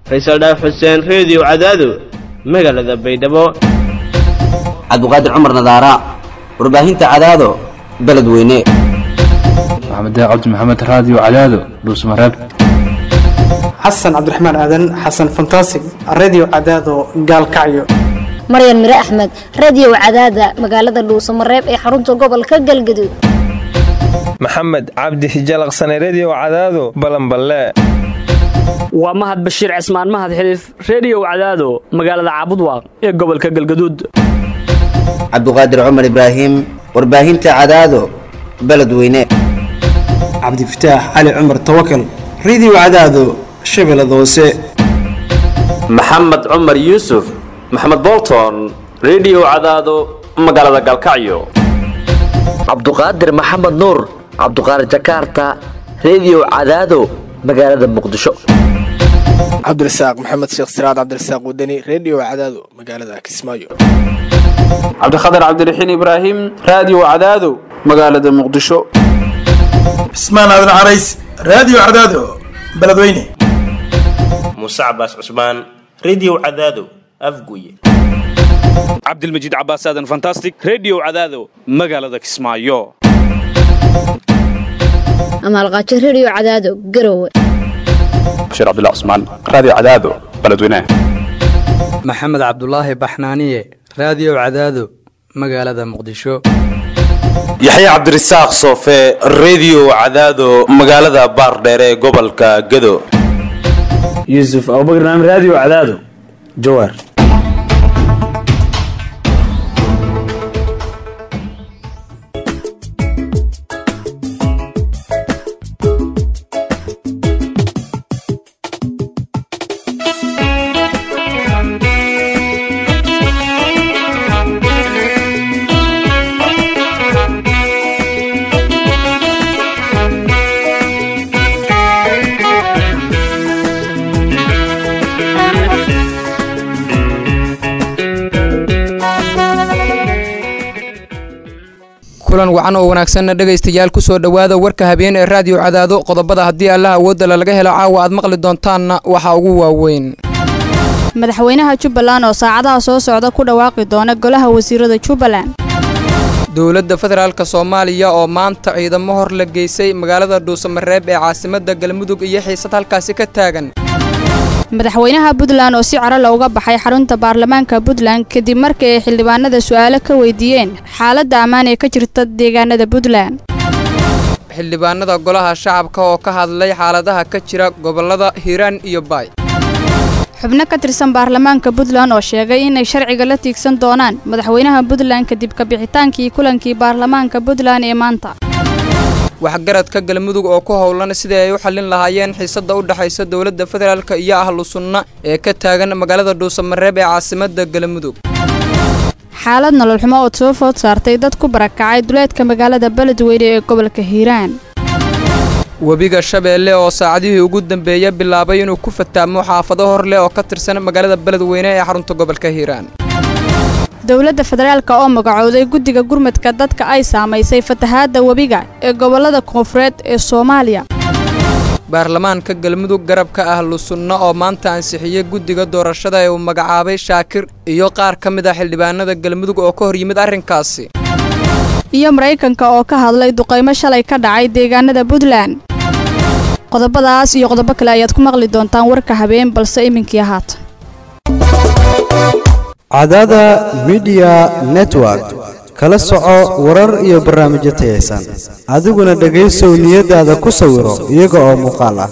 faysal dhaaf xuseen reediyo cadaado magaalada baydhabo cabdiqaadir cumar nadaara warbaahinta cadaado beledweyne maxamed cabdi maxamed raadiyo cadaado dhuusmareeb xasan cabdiraxmaan aadan xasan fantasig redio cadaado gaalkacyo maryan mire axmed radio cadaada magaalada dhuusamareeb ee xarunta gobolka galgaduud maxamed cabdi hijalaqsane redio cadaado balanballe waa mahad bashiir cismaan mahad xiliif reediyow cadaado magaalada caabudwaaq ee gobolka galgaduud cabdiqaadir cumar ibraahim warbaahinta cadaado beledweyne cabdifataax cali cumar tawakal redio cadaado shabeellada hoose maxamed cumar yuusuf maxamed bolton redio cadaado magaalada galkacyo cabduqaadir maxamed nuur cabduqaadir jakaarta redio cadaado magaalada muqdisho cabdirasaaq maxamed sheekh siraad cabdirasaaq wadani redio cadaado magaalada kismaayo cabdikhatar cabdiraxiin ibraahim raadiyo cadaado magaalada muqdisho cismaan aadan carays raadiyo cadaado beledweyne muuse cabaas cusmaan redio cadaado afguye cabdilmajiid cabaas aadan fantastic redio cadaado magaalada kismaayo amaalqaajo redio cadaado garowe bashiir cabdilla cusmaan raadiyo cadaado beledweyne maxamed cabdulaahi baxnaaniye raadiyo cadaado magaalada muqdisho yaxya cabdirasaaq soofe redio cadaado magaalada baardheere ee gobolka gado yuusuf abubakr naam raadiyo cadaado jawaar kulan wacan oo wanaagsanna dhegaystayaal ku soo dhowaada warka habeen ee raadiyo cadaado qodobada haddii allah awoodala laga helo caawa aad maqli doontaanna waxaa ugu waaweyn madaxweynaha jubbaland oo saacadaha soo socda ku dhawaaqi doona golaha wasiirada jubbaland dowladda federaalk soomaaliya oo maanta ciidamo hor la geysay magaalada dhuusamareeb ee caasimadda galmudug iyo xiisad halkaasi ka taagan madaxweynaha puntland oo si carala uga baxay xarunta baarlamaanka puntland kadib markii ay xildhibaanada su'aalo ka weydiiyeen xaaladda ammaan ee ka jirta deegaanada puntland xildhibaanada golaha shacabka oo ka hadlay xaaladaha ka jira gobollada hiiraan iyo baay xubno ka tirsan baarlamaanka puntland oo sheegay inay sharciga la tiigsan doonaan madaxweynaha puntland kadib kabixitaankii kulankii baarlamaanka puntland ee maanta waxgaradka galmudug oo ku howlan sidii ay u xallin lahaayeen xiisadda u dhexaysa dowladda federaalk iyo ahlu sunna ee ka taagan magaalada dhuusamareeb ee caasimadda galmudug xaalad nololxumo oo soo food saartay dad ku barakacay duleedka magaalada beledweyne ee gobolka hiiraan webiga shabeelle oo saacadihii ugu dambeeya bilaabay inuu ku fataamo xaafado hor leh oo ka tirsan magaalada beledweyne ee xarunta gobolka hiiraan dowladda federaalk oo magacooday guddiga gurmadka dadka ay saamaysay fatahaadda webiga ee gobollada koonfureed ee soomaaliya baarlamaanka galmudug garabka ahlu sunna oo maanta ansixiyey guddiga doorashada ee uu magacaabay shaakir iyo qaar ka mid ah xildhibaanada galmudug oo ka hor yimid arrinkaasi iyo maraykanka oo ka hadlay duqaymo shalay ka dhacay deegaanada puntland qodobadaas iyo qodobo kale ayaad ku maqli doontaan warka habeen balse iminkii haatan cadaada midiya network kala soco warar iyo barnaamijyo tayaysan adiguna dhegaysow niyadaada ku sawiro iyaga oo muuqaal ah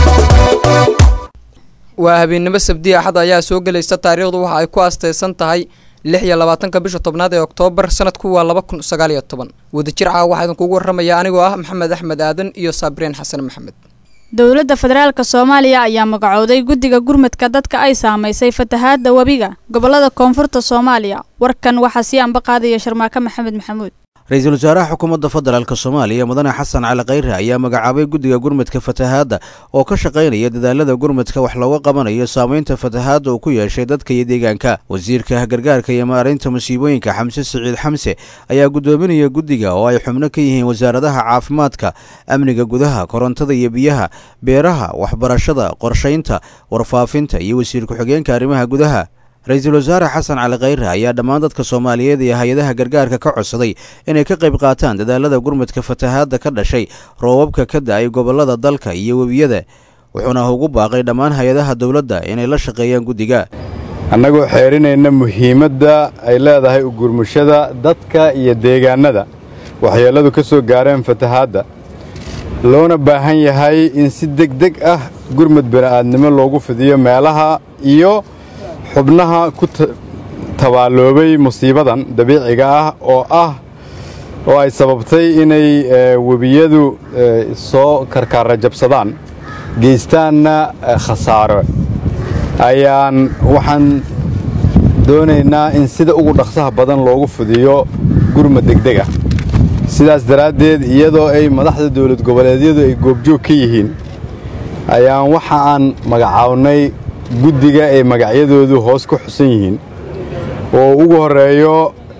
waa habeennimo sabdi axad ayaa soo gelaysa taariikhdu waxa ay ku astaysan tahay lix iyo labaatanka bisha tobnaad ee oktoobar sanadku waa laba kun sagaal iyo toban wadajir caawa waxaa idinkugu warramaya anigoo ah maxamed axmed aadan iyo saabriin xasan maxamed dowladda federaalka soomaaliya ayaa magacooday guddiga gurmadka dadka ay saamaysay fatahaadda webiga gobollada koonfurta soomaaliya warkan waxaa sii anba qaadaya sharmaake maxamed maxamuud ra-iisul wasaaraha xukuumadda federaalk soomaaliya mudane xasan cali khayre ayaa magacaabay guddiga gurmadka fatahaadda oo ka shaqaynaya dadaalada gurmadka wax looga qabanayo saameynta fatahaadda uu ku yeeshay dadka iyo deegaanka wasiirka gargaarka iyo maareynta musiibooyinka xamse siciid xamse ayaa guddoominaya guddiga oo ay xubno ka yihiin wasaaradaha caafimaadka amniga gudaha korontada iyo biyaha beeraha waxbarashada qorshaynta warfaafinta iyo wasiir ku-xigeenka arrimaha gudaha ra-iisul wasaare xasan cali khayre ayaa dhammaan dadka soomaaliyeed iyo hay-adaha gargaarka ka codsaday inay ka qayb qaataan dadaalada gurmadka fatahaadda ka dhashay roobabka ka da-ay gobollada dalka iyo webiyada wuxuuna ugu baaqay dhammaan hay-adaha dowladda inay la shaqeeyaan guddiga annagoo xeerinayna muhiimadda ay leedahay ugurmushada dadka iyo deegaannada waxyeelladu ka soo gaareen fatahaadda loona baahan yahay in si degdeg ah gurmud bini'aadnimo loogu fidiyo meelaha iyo xubnaha ku tabaaloobay musiibadan dabiiciga ah oo ah oo ay sababtay inay webiyadu soo karkaara jabsadaan geystaanna khasaaro ayaan waxaan doonaynaa in sida ugu dhaqsaha badan loogu fidiyo gurmud degdeg ah sidaas daraaddeed iyadoo ay madaxda dowlad goboleedyadu ay goobjoog ka yihiin ayaan waxa aan magacaabnay guddiga ay magacyadoodu hoos ku xusan yihiin oo ugu horreeyo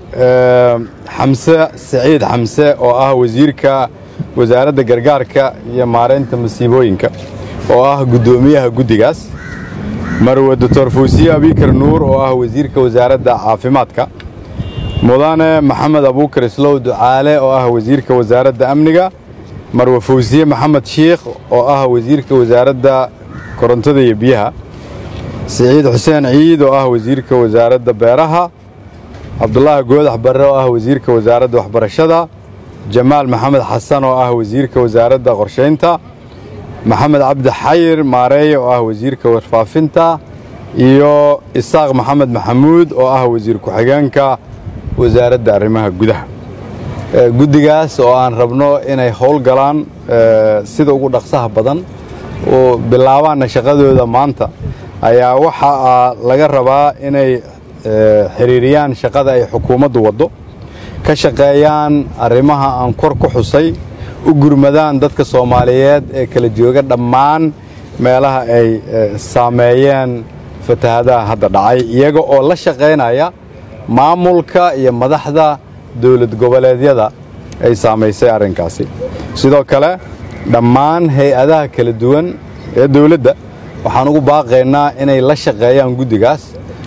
xamse siciid xamse oo ah wasiirka wasaaradda gargaarka iyo maaraynta masiibooyinka oo ah guddoomiyaha guddigaas marwe doctor fuusiye abikar nuur oo ah wasiirka wasaaradda caafimaadka mudane maxamed abuukar islow ducaale oo ah wasiirka wasaaradda amniga marwe fuusiye maxamed shiikh oo ah wasiirka wasaaradda korontada iyo biyaha siciid xuseen ciid oo ah wasiirka wasaaradda beeraha cabdulaahi goodax barre oo ah wasiirka wasaaradda waxbarashada jamaal maxamed xasan oo ah wasiirka wasaaradda qorshaynta maxamed cabdi xayir maareeye oo ah wasiirka warfaafinta iyo isaaq maxamed maxamuud oo ah wasiir ku-xigeenka wasaaradda arrimaha gudaha guddigaas oo aan rabno inay howlgalaan sida ugu dhaqsaha badan oo bilaabaanna shaqadooda maanta ayaa waxaa laga rabaa inay xiriiriyaan shaqada ay xukuumaddu waddo ka shaqeeyaan arrimaha aan kor ku xusay u gurmadaan dadka soomaaliyeed ee kala jooga dhammaan meelaha ay saameeyeen fatahadaha hadda dhacay iyaga oo la shaqaynaya maamulka iyo madaxda dowlad goboleedyada ay saamaysay arrinkaasi sidoo kale dhammaan hay-adaha kala duwan ee dowladda waxaan ugu baaqaynaa inay la shaqeeyaan guddigaas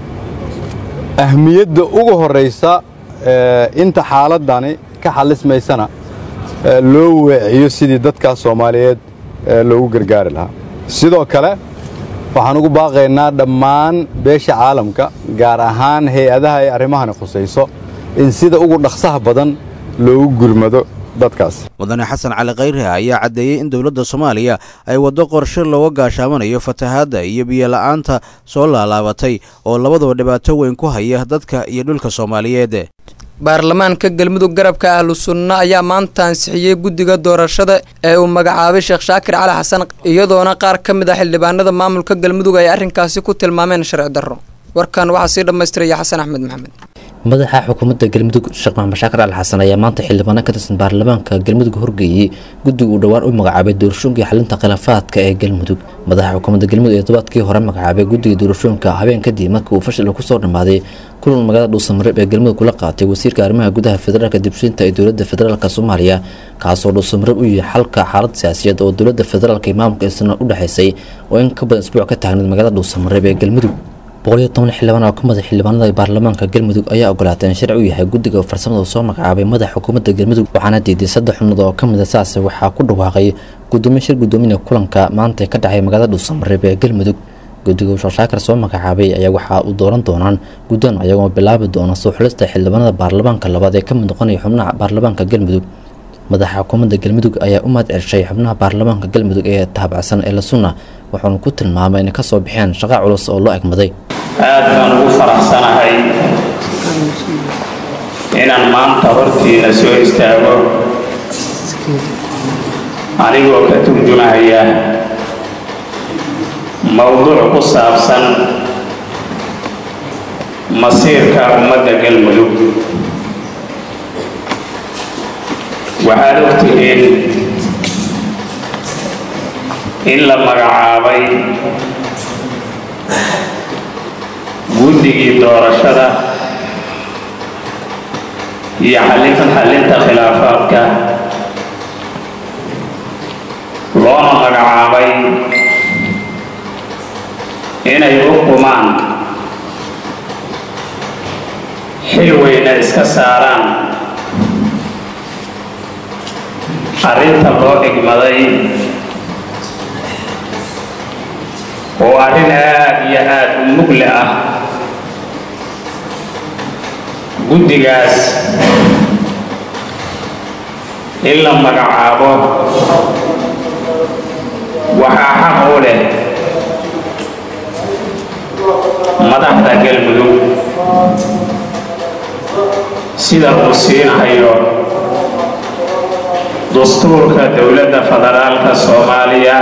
ahmiyadda ugu horraysa inta xaaladdani ka xallismaysana loo weeciyo sidii dadkaas soomaaliyeed loogu gargaari lahaa sidoo kale waxaan ugu baaqaynaa dhammaan beesha caalamka gaar ahaan hay-adaha ay arrimahani khusayso in sida ugu dhaqsaha badan loogu gurmado dadkaas mudane xasan cali khayre ayaa caddeeyey in dowladda soomaaliya ay waddo qorshe looga gaashaamanayo fatahaadda iyo biyola'aanta soo laalaabatay oo labaduba dhibaato weyn ku haya dadka iyo dhulka soomaaliyeed baarlamaanka galmudug garabka ahlu sunna ayaa maanta ansixiyey guddiga doorashada ee uu magacaabay sheekh shaakir cali xasan iyadoona qaar ka mid ah xildhibaanada maamulka galmudug ay arrinkaasi ku tilmaameen sharci darro warkan waxaa sii dhammaystiraya xasan axmed maxamed madaxa xukuumadda galmudug sheekh maxamed shaakir cali xasan ayaa maanta xildhibaano ka tirsan baarlamaanka galmudug horgeeyey guddiga uu dhowaan u magacaabay doorashooyinkii xalinta khilaafaadka ee galmudug madaxa xukuumadda galmudug ee todobaadkii hore magacaabay guddiga doorashooyinka habeen kadib markii uu fashil kusoo dhammaaday kulan magaalada dhuusamareeb ee galmudug kula qaatay wasiirka arrimaha gudaha federaalka dibshinta ee dowladda federaalk soomaaliya kaasoo dhuusamareeb u yahay xalka xaalad siyaasiyeed oo dowladda federaalk iyo maamulka isna u dhexaysay oo in ka badan isbuuc ka taagneed magaalada dhuusamareeb ee galmudug boqoliyo toban xildhibaan oo ka mid a xildhibaanada baarlamaanka galmudug ayaa ogolaatay in sharci u yahay guddiga farsamada soo magacaabay madaxa xukuumadda galmudug waxaana diiday saddex xubnood oo ka mid a saas waxaa ku dhawaaqay gudoomiye shir guddoomiya kulanka maanta ka dhacay magaalada dhuusamareeb ee galmudug guddiga uu sheekh soo magacaabay ayaa waxaa u dooran doonaan guddoon ayagoo bilaabi doona soo xulista xildhibaanada baarlamaanka labaad ee ka mid noqonaya xubnaha baarlamaanka galmudug madaxa xukuumadda galmudug ayaa u mahad celshay xubnaha baarlamaanka galmudug ee taabacsan ee la sunna wuxuuna ku tilmaamay inay kasoo bixeen shaqa culus oo loo egmaday aad baan ugu faraxsanahay inaan maanta hortiina soo istaago anigoo ka turjumahaya mowduuc ku saabsan masiirka ummadda galmudug waxaad ogtihiin in la magacaabay guddigii doorashada iyo xallin xallinta khilaafaadka loona magacaabay inay u qumaan xil weyna iska saaraan arrinta loo igmaday oo arrin aad iyo aad u mugle ah guddigaas in la magacaabo waxaa xaq u leh madaxda galmudug sida uu siinahayo dastuurka dowladda federaalka soomaaliya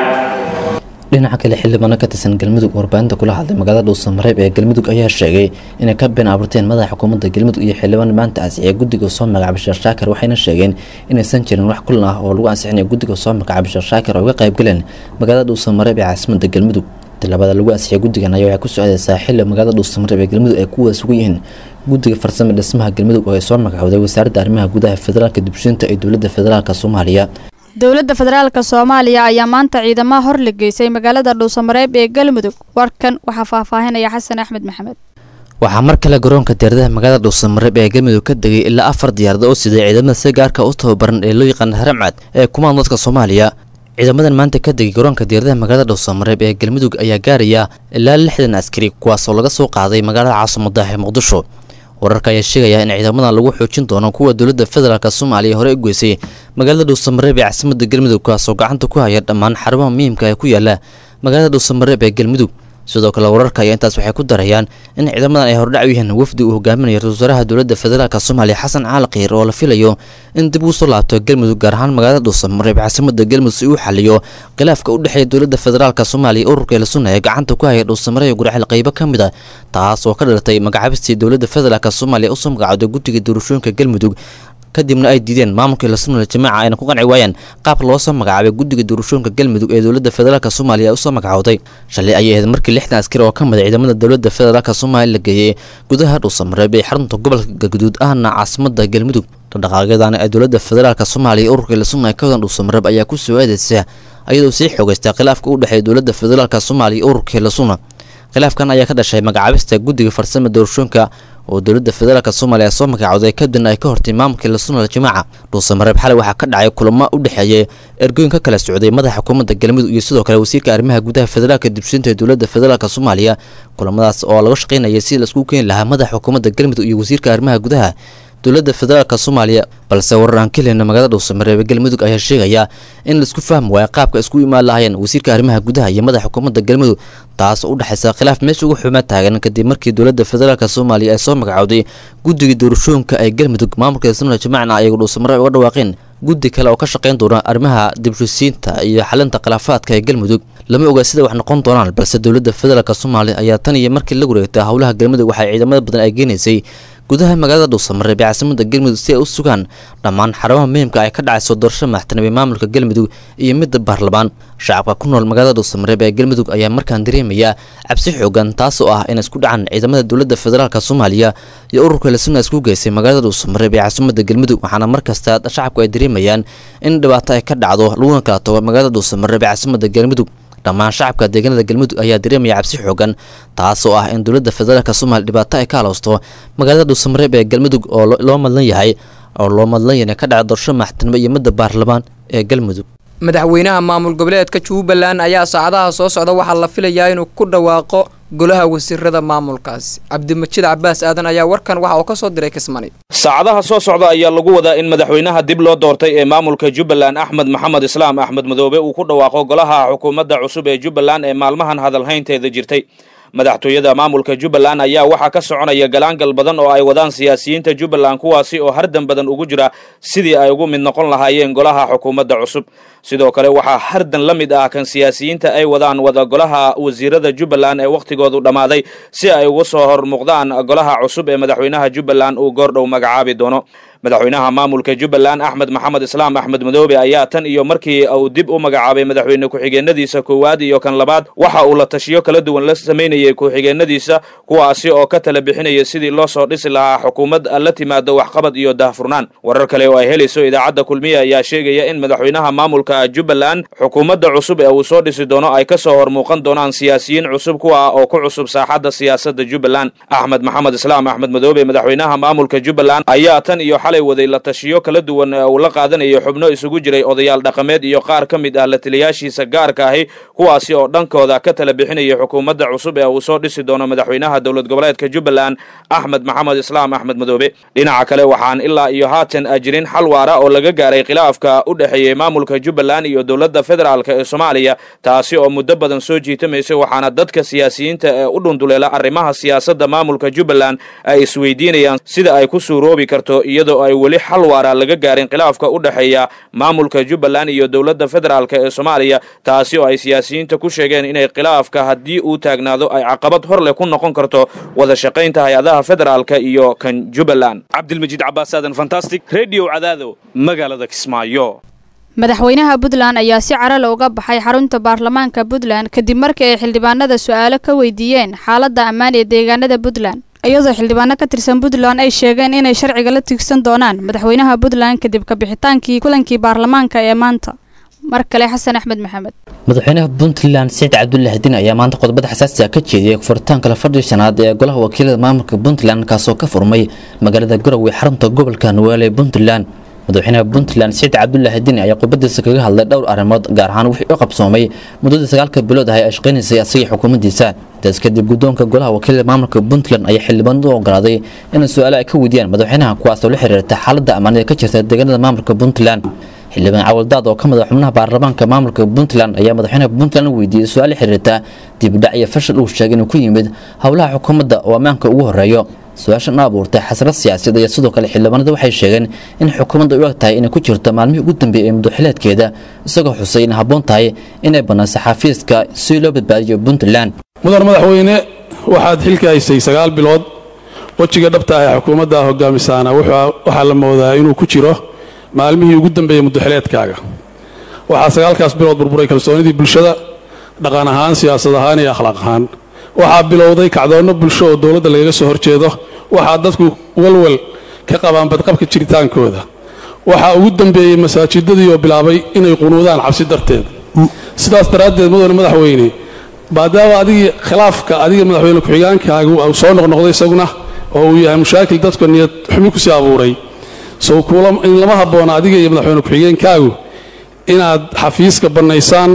dhinaca kale xildhibaano ka tirsan galmudug warbaahinta kula hadlay magaalada dhuusamareeb ee galmudug ayaa sheegay inay ka been abuurteen madaxa xukuumadda galmudug iyo xildhibaan maanta ansixiyay guddiga soo magacaabay sheekh shaakir waxayna sheegeen inaysan jirin wax kulan ah oo lagu ansixinayo guddiga soo magacaabay sheekh shaakir oo uga qayb galeen magaalada dhuusamareeb ee caasimadda galmudug tilaabada lagu ansixiyay guddigan ayaa waxay ku socdaysaa xilli magaalada dhuusamareeb ee galmudug ay ku wada sugan yihiin guddiga farsamo dhismaha galmudug oo ay soo magacowday wasaaradda arrimaha gudaha federaalka dibshinta ee dowladda federaalka soomaaliya dowladda federaalka soomaaliya ayaa maanta ciidamaha hor la geysay magaalada dhuusamareeb ee galmudug warkan waxaa faahfaahinaya xasan axmed maxamed waxaa mar kale garoonka diyaaradaha magaalada dhuusamareeb ee galmudug ka degay ilaa afar diyaarada oo siday ciidamada si gaarka u tababaran ee loo yaqaan haramcad ee kumaan dadka soomaaliya ciidamadan maanta ka degay garoonka diyaaradaha magaalada dhuusamareeb ee galmudug ayaa gaaraya ilaa lixdan askari kuwaasoo laga soo qaaday magaalada caasimadda ee muqdisho wararka ayaa sheegaya in ciidamadan lagu xoojin doono kuwa dowladda federaalk soomaaliya hore u geysay magaalada dhuusamareeb ee caasimadda galmudug kaasoo gacanta ku haya dhammaan xarumaha muhiimka ee ku yaala magaalada dhuusamareeb ee galmudug sidoo kale wararka ayaa intaas waxay ku darayaan in ciidamadan ay hordhac u yihiin wafdi uu hogaaminayo ra-isul wasaaraha dowladda federaalk soomaaliya xasan caali kiir oo la filayo in dib uu soo laabto galmudug gaar ahaan magaalada dhuusamareeb caasimadda galmudug si uu xaliyo khilaafka u dhexeeya dowladda federaalk soomaaliya ururka eelasunna ee gacanta ku haya dhuusamareeb gurxil qaybo ka mid a taas oo ka dhalatay magacaabistii dowladda federaalk soomaaliya usoo magacowday guddiga doorashooyinka galmudug kadibna ay diideen maamulkii lasunal jamaaca ayna ku qanci waayeen qaabka loo soo magacaabay guddiga doorashooyinka galmudug ee dowladda federaalk soomaaliya ay usoo magacowday shalay ayay ahayd markii lixdan askari oo ka mid a ciidamada dowladda federaalk soomaaliya la geeyey gudaha dhuusamareeb ee xarunta gobolka galguduud ahna caasimadda galmudug dhaqdhaqaaqyadan ee dowladda federaalk soomaaliya ururka lasunna ee ka wadan dhuusamareeb ayaa ku soo aadaysa ayadoo sii xoogaysta khilaafka u dhexeeya dowladda federaalk soomaaliya iyo ururka lasunna khilaafkan ayaa ka dhashay magacaabista guddiga farsama doorashooyinka oo dowladda federaalk soomaaliya soo magacowday kadibna ay ka hortay maamulkii lasunal jamaaca dhuusamareeb xalay waxaa ka dhacay kulamo u dhexeeyay ergooyin ka kala socday madaxa xukuumadda galmudug iyo sidoo kale wasiirka arrimaha gudaha federaalka dibshinta ee dowladda federaalk soomaaliya kulamadaas oo laga shaqaynayay si laisku keeni lahaa madaxa xukuumadda galmudug iyo wasiirka arrimaha gudaha dowladda federaalk soomaaliya balse warar aan ka helina magaalada dhuusamareeb ee galmudug ayaa sheegaya in laisku fahmi waayo qaabka isku imaan lahaayeen wasiirka arrimaha gudaha iyo madaxa xukuumadda galmudug taas oo u dhexaysa khilaaf meesha ugu xumaa taagan kadib markii dowladda federaalk soomaaliya ay soo magacowday guddiga doorashooyinka ee galmudug maamulka sunal jamacna ayagu dhuusamareeb uga dhawaaqeen guddi kale oo ka shaqayn doona arrimaha dibshisiinta iyo xalinta khilaafaadka ee galmudug lama oga sida wax noqon doonaan balse dowladda federaalk soomaaliya ayaa tan iyo markii la wareegtay howlaha galmudug waxay ciidamada badan ay geenaysay gudaha magaalada dhuusamareeb ee caasimada galmudug si ay u sugaan dhammaan xarumaha muhiimka ay ka dhacayso doorasho madaxtinimo ee maamulka galmudug iyo midda baarlamaan shacabka ku nool magaalada dhuusamareeb ee galmudug ayaa markaan dareemaya cabsi xoogan taas oo ah in isku dhacan ciidamada dowladda federaalk soomaaliya iyo ururka lasuna isku geysay magaalada dhuusamareeb ee caasimada galmudug waxaana markasta shacabku ay dareemayaan in dhibaato ay ka dhacdo laguna kala tago magaalada dhuusamareeb ee caasimada galmudug dhammaan shacabka deegaanada galmudug ayaa dareemaya cabsi xoogan taas oo ah in dowladda federaalk soomaaliya dhibaato ay ka halowsto magaalada dhuusamareeb ee galmudug oo loo madlan yahay oo loo madlan yahay ka dhaca doorasho madaxtinimo iyo midda baarlamaan ee galmudug madaxweynaha maamul goboleedka jubbaland ayaa saacadaha soo socda waxaa la filayaa inuu ku dhawaaqo golaha wasiirada maamulkaasi cabdimajiid cabaas aadan ayaa warkan waxa uu ka soo diray kismani saacadaha soo socda ayaa lagu wadaa in madaxweynaha dib loo doortay ee maamulka jubbaland axmed maxamed islaam axmed madoobe uu ku dhawaaqo golaha xukuumadda cusub ee jubbaland ee maalmahan hadalhaynteeda jirtay madaxtooyada maamulka jubbaland ayaa waxaa ka soconaya galaangal badan oo ay wadaan siyaasiyiinta jubbaland kuwaasi oo hardan badan ugu jira sidii ay ugu mid noqon lahaayeen golaha xukuumadda cusub sidoo kale waxaa hardan la mid ah kan siyaasiyiinta ay wadaan wada golaha wasiirada jubbaland ee wakhtigoodu dhammaaday si ay uga soo hor muuqdaan golaha cusub ee madaxweynaha jubbaland uu goordhow magacaabi doono madaxweynaha maamulka jubbaland axmed maxamed islaam axmed madoobe ayaa tan iyo markii uu dib u magacaabay madaxweyne ku-xigeenadiisa koowaad iyo kan labaad waxa uu la tashiyo kala duwan la samaynayay ku-xigeenadiisa kuwaasi oo ka tala bixinaya sidii loo soo dhisi lahaa xukuumad la timaado waxqabad iyo daahfurnaan warar kale oo ay helayso idaacadda kulmiye ayaa sheegaya in madaxweynaha maamulka jubbaland xukuumadda cusub ee uu soo dhisi doono ay ka soo hor muuqan doonaan siyaasiyiin cusub kuwa oo ku cusub saaxadda siyaasadda jubbaland axmed maxamed islaam axmed madoobe madaxweynaha maamulka jubbaland ayaa tan iyo xalay waday la tashiyo kala duwan ee uu la qaadanayo xubno isugu jiray odayaal dhaqameed iyo qaar ka mid ah la taliyaashiisa gaarka ahi kuwaasi oo dhankooda ka tala bixinaya xukuumadda cusub ee uu soo dhisi doono madaxweynaha dowlad goboleedka jubbaland axmed maxamed islaam axmed madoobe dhinaca kale waxaan ilaa iyo haatan jirin xal waara oo laga gaaray khilaafka u dhexeeyey maamulka jubbaland iyo dowladda federaalk ee soomaaliya taasi oo muddo badan soo jiitamaysay waxaana dadka siyaasiyiinta ee u dhunduleela arrimaha siyaasadda maamulka jubbaland ay isweydiinayaan sida ay ku suuroobi karto iyadoo ay weli xal waara laga gaarin khilaafka u dhexeeya maamulka jubbaland iyo dowladda federaalk ee soomaaliya taasi oo ay siyaasiyiinta ku sheegeen inay khilaafka haddii uu taagnaado ay caqabad hor leh ku noqon karto wada shaqaynta hay-adaha federaalka iyo kan jubbaland cabdilmajiid cabaas aadan fantastic radio cadaado magaalada kismaayo madaxweynaha puntland ayaa si carale uga baxay xarunta baarlamaanka puntland kadib markii ay xildhibaanada su-aalo ka weydiiyeen xaaladda ammaan ee deegaanada puntland iyadoo xildhibaano ka tirsan puntland ay sheegeen inay sharciga la tiigsan doonaan madaxweynaha puntland kadib kabixitaankii kulankii baarlamaanka ee maanta mar kale xasan axmed maxamed madaxweynaha puntland saciid cabdullaahi din ayaa maanta qodobada xasaasiga ka jeediyay furitaanka la fadhii shanaad ee golaha wakiilada maamulka puntland kaasoo ka furmay magaalada garowe xarunta gobolka nuwaale ee puntland madaxweynaha puntland saciid cabdullaahi din ayaa khudbadiisa kaga hadlay dhowr arrimood gaar ahaan wixii u qabsoomay muddadii sagaalka bilood ah ay shaqaynaysay asagii xukuumaddiisa intaas kadib guddoonka golaha wakiilada maamulka puntland ayaa xildhibaanadu u ogolaaday inay su-aalo ay ka weydiiyaan madaxweynaha kuwaasoo la xiriirta xaaladda ammaanida ka jirta deegaanada maamulka puntland xildhibaan cawaldaad oo ka mid ah xubnaha baarlamaanka maamulka puntland ayaa madaxweynaha puntland u weydiiyey su-aal xiriirta dibudhac iyo fashil uu sheegay inuu ku yimid howlaha xukuumadda oo ammaanka ugu horeeyo su-aashan u abuurtay xasrad siyaasadeed iyo sidoo kale xildhibaanada waxay sheegeen in xukuumadda u eg tahay inay ku jirto maalmihii ugu dambeeyey ee muddoxileedkeeda isagoo xusay in habboon tahay inay bannayso xafiiska si loo badbaadiyo puntland mudan madaxweyne waxaad xilka haysay sagaal bilood wejiga dhabta ah ee xukuumadda hogaamisaana waxaa la moodaa inuu ku jiro maalmihii ugu dambeeyey muddoxileedkaaga waxaa sagaalkaas bilood burburay kalsoonidii bulshada dhaqan ahaan siyaasad ahaan iyo akhlaaq ahaan waxaa bilowday kacdoonno bulsho oo dowladda lagaga soo horjeedo waxaa dadku walwal ka qabaan badqabka jiritaankooda waxaa ugu dambeeyey masaajidadii oo bilaabay inay qunuudaan cabsi darteed sidaas daraaddeed mudane madaxweyne maadaama adigii khilaafka adiga madaxweyne ku-xigaankaagu uu soo noqnoqday isaguna oo uu yahay mushaakil dadka niyad xumi ku sii abuuray sow in lama habboona adiga iyo madaxweyne ku-xigeenkaagu inaad xafiiska bannaysaan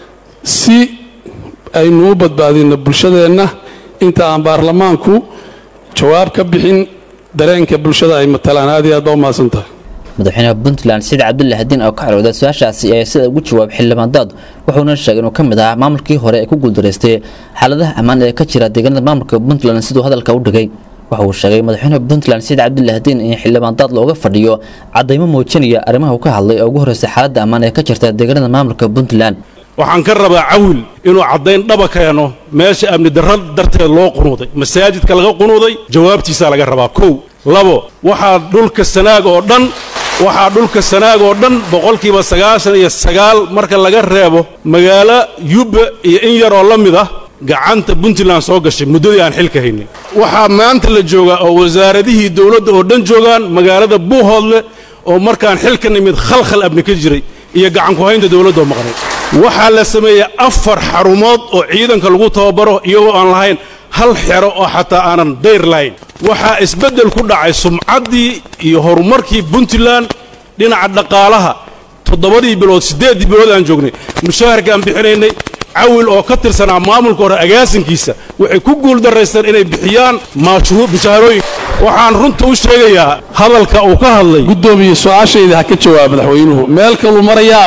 si aynu u badbaadinno bulshadeenna inta aan baarlamaanku jawaab ka bixin dareenka bulshada ay matalaan aad iyo aad baa u mahadsan tahay madaxweynaha puntland saciid cabdullaahi diin oo ka carooday su-aashaasi ayaa sida ugu jawaab xildhibaan daad wuxuuna sheegay inuu ka mid ahaa maamulkii hore ee ku guuldaraystay xaaladaha ammaan ee ka jira deegaanada maamulka puntland siduu hadalka u dhigay waxa uu sheegay madaxweynaha puntland saciid cabdullaahi diin in xildhibaan daad looga fadhiyo caddaymo muujinaya arrimaha uu ka hadlay oo ugu horreysay xaaladda ammaan ee ka jirta deegaanada maamulka puntland waxaan ka rabaa cawil inuu caddayn dhaba keeno meesha amni darro darteed loo qunuuday masaajidka laga qunuuday jawaabtiisaa laga rabaa kow labo waxaa dhulka sanaag oo dhan waxaa dhulka sanaag oo dhan boqolkiiba sagaashan iyo sagaal marka laga reebo magaalo yubba iyo in yaroo la mid ah gacanta puntland soo gashay muddadii aan xilka haynin waxaa maanta la joogaa oo wasaaradihii dowladda oo dhan joogaan magaalada buuhoodle oo markaan xilka nimid khalkhal abni ka jiray iyo gacanku-haynta dowladdaoo maqnay waxaa la sameeyey afar xarumood oo ciidanka lagu tababaro iyagoo aan lahayn hal xero oo xataa aanan dayr lahayn waxaa isbeddel ku dhacay sumcaddii iyo horumarkii puntland dhinaca dhaqaalaha toddobadii bilood siddeeddii bilood aan joognay mushaharkaan bixinaynay cawil oo ka tirsanaa maamulka hore agaasinkiisa waxay ku guuldaraysteen inay bixiyaan mushaharooyin waxaan runta u sheegayaa hadalka uu ka hadlay gudoomiye su-aashayda ha ka jawaab madaxweynuhu meel kaluu marayaa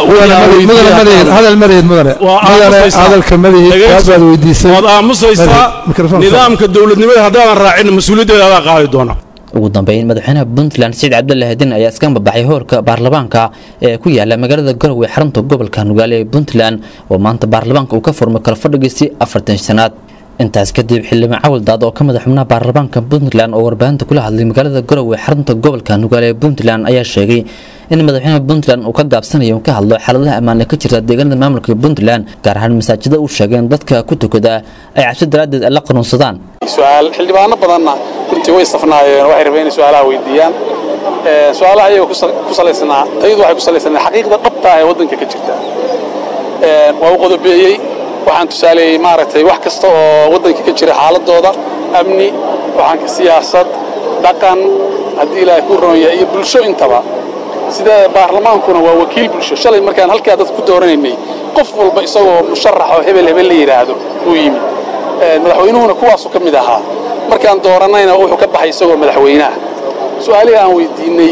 hadal mareed mudane hadalka madaxaad weydiisay waad aamusaysaa nidaamka dowladnimada haddaadan raacin mas-uuliyaddeeda adaa qaadi doona ugu dambeyn madaxweynaha puntland saciid cabdullaahi din ayaa iska babaxay hoorka baarlamaanka ee ku yaala magaalada garowe xarunta gobolka nugaale ee puntland oo maanta baarlamaanka uu ka furmay kala fadhigiisii afartan sanaad intaas kadib xildhibaan cawil daad oo ka mid ah xubnaha baarlamaanka puntland oo warbaahinta kula hadlay magaalada garowe xarunta gobolka nugaale ee puntland ayaa sheegay in madaxweynaha puntland uu ka gaabsanayo ka hadlo xaaladaha ammaan ee ka jirta deegaanada maamulka puntland gaar ahaan masaajida uu sheegay in dadka ku tukada ay cabsi daraaddeed la qanuunsadaan su-aal xildhibaano badanna runtii way safnaayeen waxay rabeen inay su-aalaha weydiiyaan su-aalaha ayaga ku salaysnaa tayadu waxay ku salaysnaa xaqiiqda dhabta ah ee waddanka ka jirta waa u qodobeeyey waxaan tusaaleeyey maaragtay wax kasta oo waddanka ka jira xaaladooda amni waxaan siyaasad dhaqan haddii ilaahay ku roon yahay iyo bulsho intaba sida baarlamaankuna waa wakiil bulsho shalay markaan halkaa dad ku dooranaynay qof walba isagoo musharax oo hebel hebel la yidhaahdo uu yimid madaxweynuhuna kuwaasu ka mid ahaa markaan dooranayna wuxuu ka baxay isagoo madaxweynaha su-aalihii aan weydiinay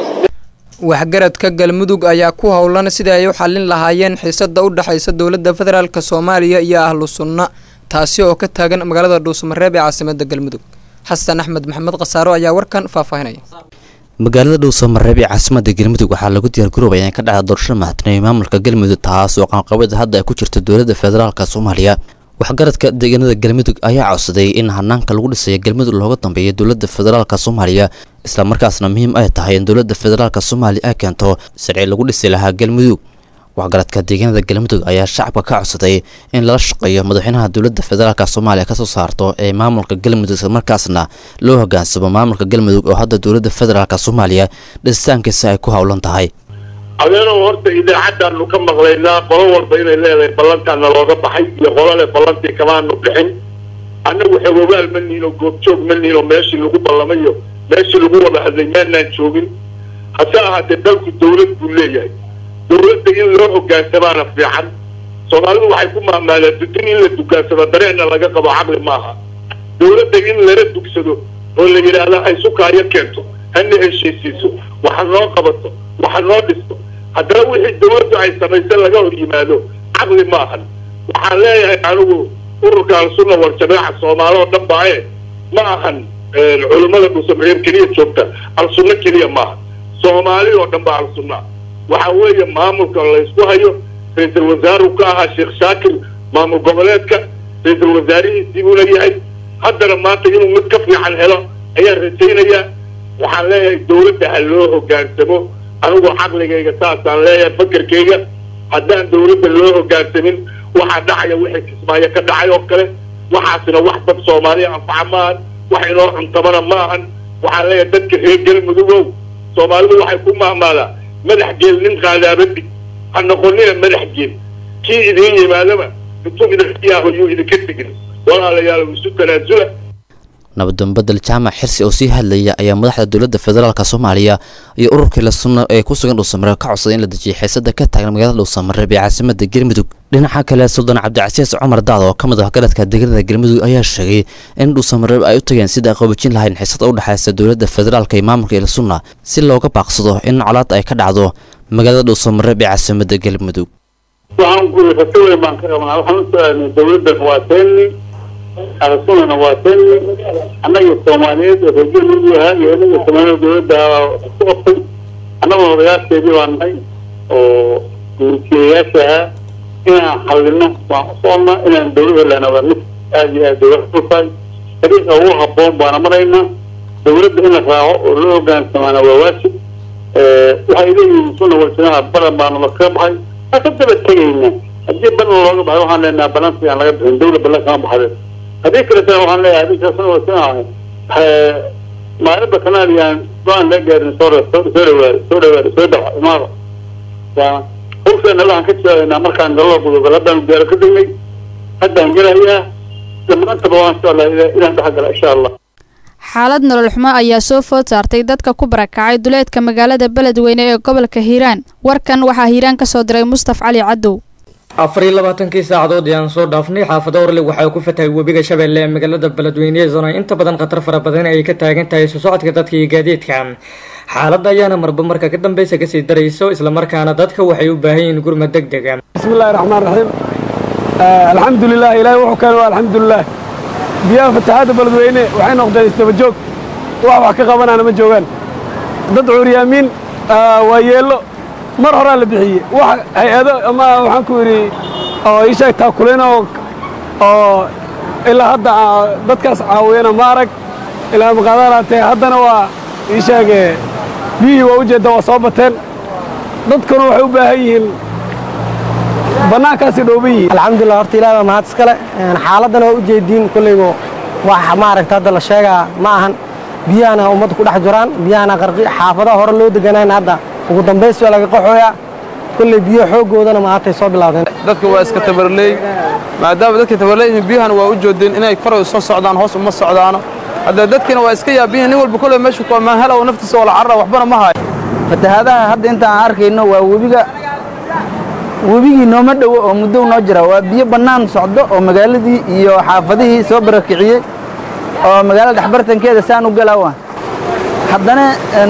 waxgaradka galmudug ayaa ku howlan sidii ay u xallin lahaayeen xiisada u dhexaysa dowladda federaalk soomaaliya iyo ahlu sunna taasi oo ka taagan magaalada dhuusamareeb ee caasimada galmudug xasan axmed maxamed khasaaro ayaa warkan faahfaahinaya magaalada dhuusamareeb ee caasimada galmudug waxaa lagu diyaargaroobaya in ka dhacda doorashada madaxtinimo maamulka galmudug taas oo qaanqabada hadda ay ku jirta dowladda federaalk soomaaliya waxgaradka deegaanada galmudug ayaa codsaday in hanaanka lagu dhisayo galmudug looga dambeeyo dowladda federaalk soomaaliya islamarkaasna muhiim ay tahay in dowladda federaalk soomaaliya ay keento sharci lagu dhisi lahaa galmudug waxgaradka deegaanada galmudug ayaa shacabka ka codsaday in lala shaqeeyo madaxweynaha dowladda federaalk soomaaliya kasoo saarto ee maamulka galmudug islamarkaasna loo hogaansamo maamulka galmudug oo hadda dowladda federaalk soomaaliya dhisitaankiisa ay ku howlan tahay adeenow horta idaacaddaanu ka maqlaynaa qolo walba inay leedahay ballantaana looga baxay iyo qolole ballantii kamaanu bixin annagu xegogaal ma nihin oo goobjoog ma nihin oo meeshii lagu ballamayo meeshii lagu wada hadlay maanaan joogin hase ahaatee dalku dawlad buu leeyahay dawladda in loo hogaansamaana fiican soomaalidu waxay ku maamaalaan dudin in la dugaansado dareecna laga qabo caqli maaha dawladda in lala dugsado oo la yidhaahdo ay sukaayo keento hana heshiisiiso waxa noo qabato waxa noo dhisto haddana wixii dawladdu ay samaysay laga hor yimaado caqli maahan waxaan leeyahay anigu ururka al-sunna wal jamaaca soomaali oo dhan baaye ma ahan culummada dhuusamareeb keliya joogta al-sunno keliya maaha soomaali oo dhan baa al-sunna waxa weeye maamulka laysku hayo ra-iisul wasaaru ka ahaa sheekh shaakir maamul goboleedka ra-iisul wasaarihiisii buuna yahay haddana maanta inuu mid ka fiican helo ayaan rajaynayaa waxaan leeyahay dawladda ha loo hogaansamo anigu caqligayga saasaan leeyahay fakerkayga haddaan dawladda loo hogaansamin waxaa dhacaya wixii kismaayo ka dhacay oo kale waxaasina wax dad soomaaliya anfaca maahan wax inoo cuntamana maahan waxaan leeyahay dadka reer galmudugow soomaalidu waxay ku maamaadaa madax geel nin qaadaaba dhig ha noqonina madax geel kii idiin yimaadaba intuu idinkiyaho yuu idinka tegin walaalayaal isu tanaasula nabadambadel jaamac xirsi oo sii hadlaya ayaa madaxda dowladda federaalk soomaaliya iyo ururkii la sunna ee ku sugan dhuusamareeb ka codsaday in la dejiyo xiisada ka taagan magaalada dhuusamareeb ee caasimada galmudug dhinaca kale suldaan cabdicasiis cumar daad oo ka mid ah garadka deegaanada galmudug ayaa sheegay in dhuusamareeb ay u tageen sida ay qoobajin lahayn xiisada u dhexaysa dowladda federaalk iyo maamulka ila sunna si looga baaqsado in colaad ay ka dhacdo magaalada dhuusamareeb ee caasimada galmudug waxaan guri rajo weyn baan ka qabnaa waxaan u soconnay dawladdan waa teeni al-sunnana waa teeni annaga soomaaliyeed oo reer galmudug ahaa iyo inaga soomaaliyeed dawladda isku qabtay annaguna odayaasheedii baan nahay oo guurtiyayaasha ahaa inaan xallino waan u soconnaa inaan dawladda lehna waa mid aad iyo aad dawlad u tahay dariiqa ugu habboon baana maraynaa dawladda in la raaco oo loo hogaansamaana waa waajib waxay leeyihiin sunna waljamaca balan baanu la kaga baxay waa ka daba tegayna haddii balan looga baxay waxaan leenahay balansi aan laga bixin dawla balan kama baxde haddii kaletana waxaan leeyahay adinka sunna waljamaca maalinba kanaadiyaan go-aan laga gaarin soo soo dhawaado soo dhawaado soo dhaco imaado waa hawsheena waxaan ka jawaabaynaa markaan gallo gudogol haddaan diyaaro ka degnay haddaan gelayaa dhammaantaba waan jeclaa inaan dhex gala insha allah xaalad nolol xumo ayaa soo food saartay dadka ku barakacay duleedka magaalada beledweyne ee gobolka hiiraan warkan waxaa hiiraan ka soo diray mustaf cali cadow afar iyo labaatankii saacadood ee aan soo dhaafnay xaafado orle waxaa ku fatahay webiga shabeelle ee magaalada beledweyneedana inta badan khatar fara badan ay ka taagan tahay soo socodka dadka iyo gaadiidka xaaladda ayaana marba marka ka dambeysa kasii darayso islamarkaana dadka waxay u baahan yihiin gurmad deg dega bismillahi raxmaan raxiim alxamdulilah ilaahay wuxuu keenay waa alxamdulilah biyaha fatahaadda beledweyne waxay noqdeen isdaba joog wax wax ka qabanaana ma joogaan dad cuuryaamiin waa yeello mar horaa la bixiyey wax hay-ado ama waxaan ku yidhi oo ishaag taakuleen oo oo ilaa hadda dadkaas caawiyana ma arag ilaa maqaadalaatee haddana waa ii sheege biyihii waa ujeedda waa soo bateen dadkuna waxay u baahan yihiin bannaankaasi dhooban yihiin alxamdulilah horta ilaah baa mahad iskale xaaladdana waa ujeediin kollaygu wax maaragta hadda la sheegaa ma ahan biyahana ummadda ku dhex jiraan biyahana qarqi xaafadaha hore loo deganayna hadda ugu dambays waa laga qaxooyaa kolley biyo xooggoodana maantay soo bilaawdeen dadka waa iska tabarleey maadaama dadka tabarleeyihiin biyahana waa u joodeen inay koray soo socdaan hoos uma socdaano hadda dadkina waa iska yaabiyihin nin walba kolley meeshu ku ammaan hela oo naftiisa wala carra waxbana ma hayo fatahaadaha hadda inta aan arkayno waa webiga webigii nooma dhowo oo muddo noo jira waa biyo bannaan socdo oo magaaladii iyo xaafadihii soo barakiciyey oo magaalada dhexbartankeeda saan u galaawa haddana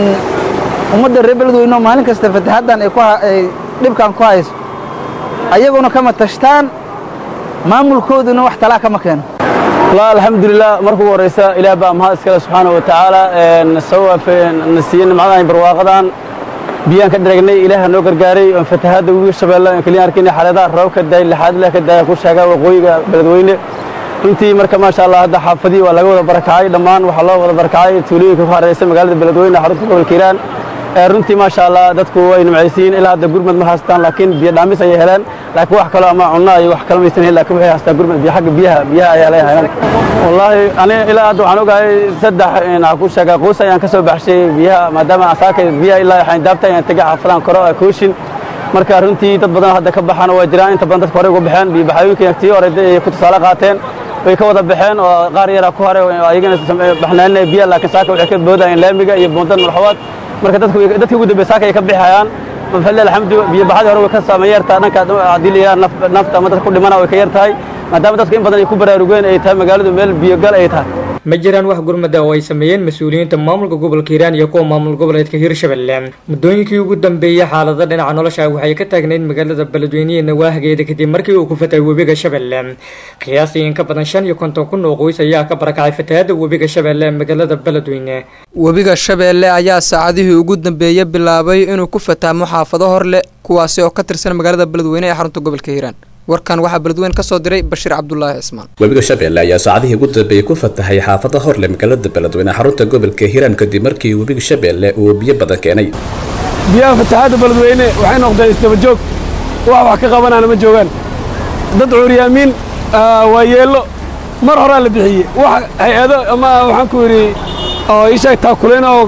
ummadda reer beledweyne maalin kasta fatahaaddan ay dhibkan ku hayso ayaguna kama tashtaan maamulkooduna wax talaa kama keeno والله الحمد لله مركو ورئيسا إلى بقى مها إسكال سبحانه وتعالى نسوى في نسيين معنا برواقضان بيان كدرجني إله نوكر جاري فتحات ويش شباب كلين أركين حالات روك الداي لحد لك الداي كل شجع وقوي بلدوينه runtii marka maasha allah hadda xaafadii waa laga wada barakacay dhammaan waxaa loo wada barakacay tuulooyinka ku hareeraysa magaalada beledweyne xarunta gobolka hiiraan runtii maasha allah dadku way nimcaysiin ilaa hadda gurmad ma haystaan laakiin biyo dhaamis ayay heleen laakiin wax kalo ama cunno iyo wax kale maysan helin laakiin waxay haystaan gurmad biyo xagga biyaha biyaha ayaa laga heleen wallaahi ani ilaa hadda waxaan ogahay saddex waxaa ku sheegaa quus ayaan ka soo baxshay biyaha maadaama asaaka biyaha ilaa waxaan daabta ayaan tegay xaafadaan koro kooshin marka runtii dad badan hadda ka baxana waa jiraan inta badan dadka horey uga baxeen biyo baxayooyinka tii hore ay ku tusaale qaateen way ka wada baxeen oo qaar yaraa ku haray ayagana baxnaaninaya biya laakiin saaka waxay ka boodayeen laamiga iyo buundan malxawaad marka dadku dadka ugu dambeeya saaka ay ka bixayaan mafadle alxamdu biyo baxadii hore way ka saameyn yartaa dhanka haddii la yidhaha nafta ama dadka ku dhimana way ka yar tahay maadaama dadku in badan ay ku baraarugeen ay tahay magaaladu meel biyogal ay tahay ma jiraan wax gurmada oo ay sameeyeen mas-uuliyiinta maamulka gobolka hiiraan iyo kuwa maamul goboleedka hiirshabelle muddooyinkii ugu dambeeyey xaalada dhinaca nolosha waxay ka taagnayd magaalada beledweynehe nawaahageeda kadib markii uu ku fatay webiga shabeelle qiyaastii in ka badan shan iyo konton kun oo qoys ayaa ka barakacay fatahaada webiga shabeelle ee magaalada beledweyne webiga shabeelle ayaa saacadihii ugu dambeeyey bilaabay inuu ku fataamo xaafado horleh kuwaasi oo ka tirsan magaalada beledweyne ee xarunta gobolka hiiraan warkan waxaa beledweyne ka soo diray bashiir cabdulaahi cismaan webiga shabeelle ayaa saacadihii ugu dambeeyey ku fatahay xaafada horle magaalada beledweyne xarunta gobolka hiiraan kadib markii webiga shabeelle uu biyo badan keenay biyaha fatahaadda beledweyne waxay noqdeen isdaba joog wax wax ka qabanaana ma joogaan dad cuuryaamiin waa yeello mar horaa la bixiyey wax hay-ado ama waxaan ku yidhi oo ii sheeg taakuleen oo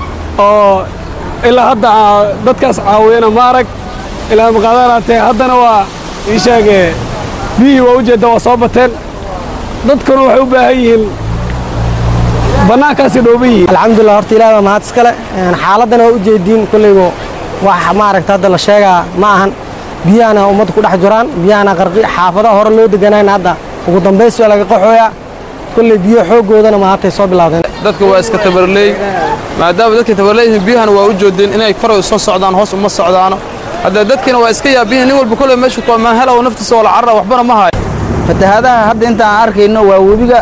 oo ilaa hadda dadkaas caawiyana ma arag ilaa maqaadalaatee haddana waa ii sheege biyihii waa ujeedda waa soo bateen dadkuna waxay u baahan yihiin bannaankaasi dhooban yihiin alxamdulilah horta ilaah baa mahad iskale xaaladdana waa ujeediin kollaygu wax maaragta hadda la sheegaa ma ahan biyahana ummadda ku dhex jiraan biyahana qarqi xaafadaha hore loo deganayna hadda ugu dambays waa laga qaxooyaa kolley biyo xooggoodana maantay soo bilaawdeen dadka waa iska tabarleey maadaama dadka tabarleeyihiin biyahana waa u joodeen inay koray soo socdaan hoos uma socdaano hadda dadkina waa iska yaabiyihin nin walba kolley meeshu ku ammaan hela oo naftiisa wala carra waxbana ma hayo fatahaadaha hadda inta aan arkayno waa webiga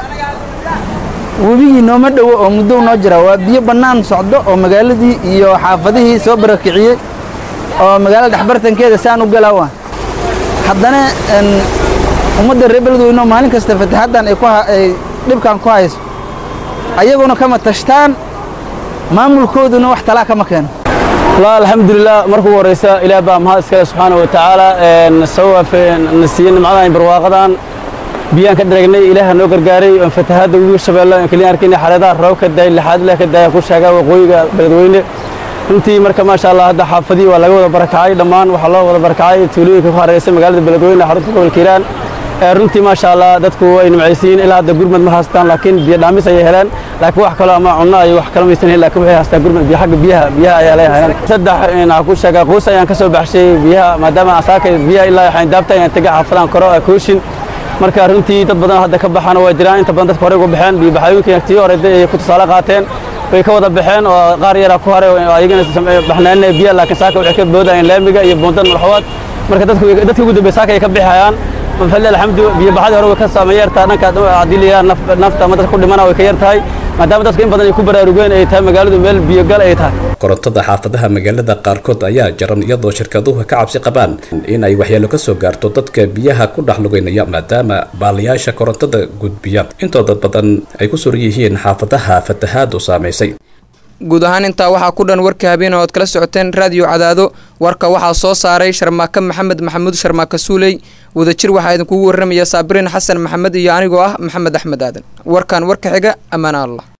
webigii nooma dhowo oo muddo noo jira waa biyo bannaan socdo oo magaaladii iyo xaafadihii soo barakiciyey oo magaalada dhexbartankeeda saan u galaawa haddana ummadda reer beledweyne maalin kasta fatahaaddan ay dhibkan ku hayso ayaguna kama tashtaan maamulkooduna wax talaa kama keeno والله الحمد لله مركو ورئيسا إلى بقى مها إسكال سبحانه وتعالى نسوى في نسيين معنا برواقضان بيان كدرجني إله نوكر جاري فتحات ويش شباب كلين أركين حالات روك الداي لحد لك الداي كل شجع وقوي بلدوينه runtii marka maasha allah hadda xaafadii waa laga wada barakacay dhammaan waxaa loo wada barakacay tuulooyinka ku hareeraysa magaalada beledweyne xarunta gobolka hiiraan runtii maasha allah dadku way nimcaysiin ilaa hadda gurmad ma haystaan laakiin biyo dhaamis ayay heleen laakiin wax kalo ama cunno iyo wax kale maysan helin laakiin waxay haystaan gurmad biyo xagga biyaha biyaha ayaa laga heleen saddex waxaa ku sheegaa quus ayaan ka soo baxshay biyaha maadaama asaaka biyaha ilaa waxaan daabta ayaan tegay xaafadaan koro kooshin marka runtii dad badan hadda ka baxana waa jiraan inta badan dadka horey uga baxeen biyo baxayooyinka tii hore ay ku tusaale qaateen way ka wada baxeen oo qaar yaraa ku haray ayagana baxnaaninaya biya laakiin saaka waxay ka boodayeen laamiga iyo buundan malxawaad marka dadku dadka ugu dambeeya saaka ay ka bixayaan mafadle alxamdu biyo baxadii hore way ka saameyn yartaa dhanka haddii la yidhaha nafta ama dadka ku dhimana way ka yar tahay maadaama dadka in badan ay ku baraarugeen ay tahay magaaladu meel biyogal ay tahay korontada xaafadaha magaalada qaarkood ayaa jaran iyadoo shirkaduhu ka cabsi qabaan in ay waxyeelo ka soo gaarto dadka biyaha ku dhex lugaynaya maadaama baalayaasha korontada gudbiya intooda badan ay ku suran yihiin xaafadaha fatahaadu saamaysay guud ahaan intaa waxaa ku dhan warka habeen oo ad kala socoteen raadiyo cadaado warka waxaa soo saaray sharmaake maxamed maxamuud sharmaake suuley wadajir waxaa idinkugu warramaya saabiriin xasan maxamed iyo anigoo ah maxamed axmed aadan warkan warka xiga ammaana allah